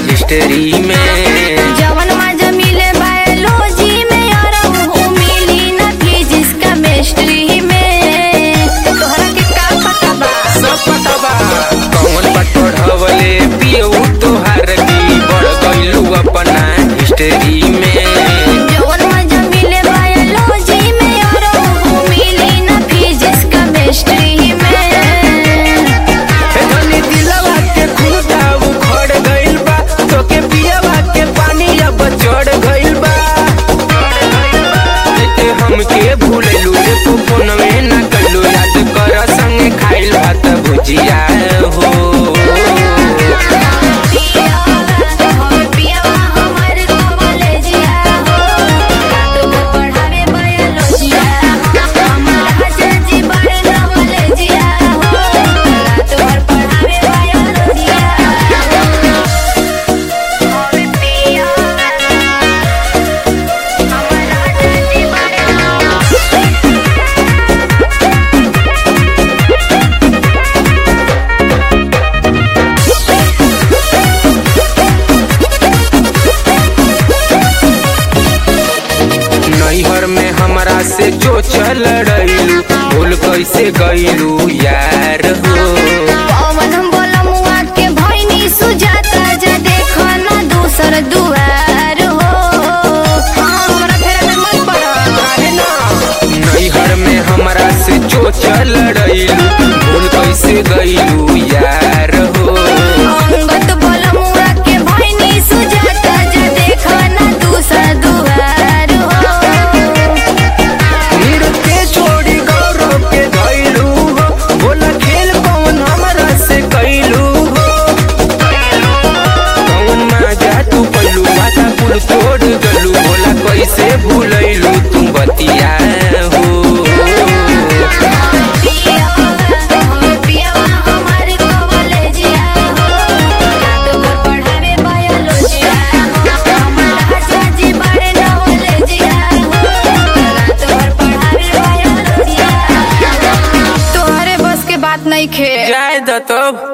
history में जवन मजा मिले बायोलॉजी में और ऊ मिली ना फिजिक्स केमिस्ट्री में तोहरा के का पता बा सब पता बा कौन पटोढ़वले पियऊ तोहार की बढ़ गइलू अपना हिस्ट्री में जवन मजा मिले बायोलॉजी में और ऊ मिली ना फिजिक्स केमिस्ट्री में धनी दिलवा के खुदा उखड़ गइल बा तोके पियवा के पानी अब चढ़ गइल बा लेके हमके भूललू रे तू फोनवे ना कइलू याद कर संगे खाइल भात भुजिया हो नैहर में हमरा से जो चल रही भूल कैसे गइलू यार हो पवन बोलमुआ के भैनी सुजाता जा देखो ना दूसर दुआर हो हाँ, हमरा फेरा में मत पड़ नैहर में हमरा से जो चल रही भूल कैसे गइलू यार हो अंगत बोलमुआ के भैनी सुजाता जा देखो ना दूसर दुआर हो फिर के छोड़ी गौरव के गइलू हो बोला खेल कौन हमरा से कैलू हो कौन मजा तू कैलू माता पुल तोड़ गलू बोला कैसे भूलैलू तू बतिया हो तोहरे बस के बात नहीं खे जाए दो तो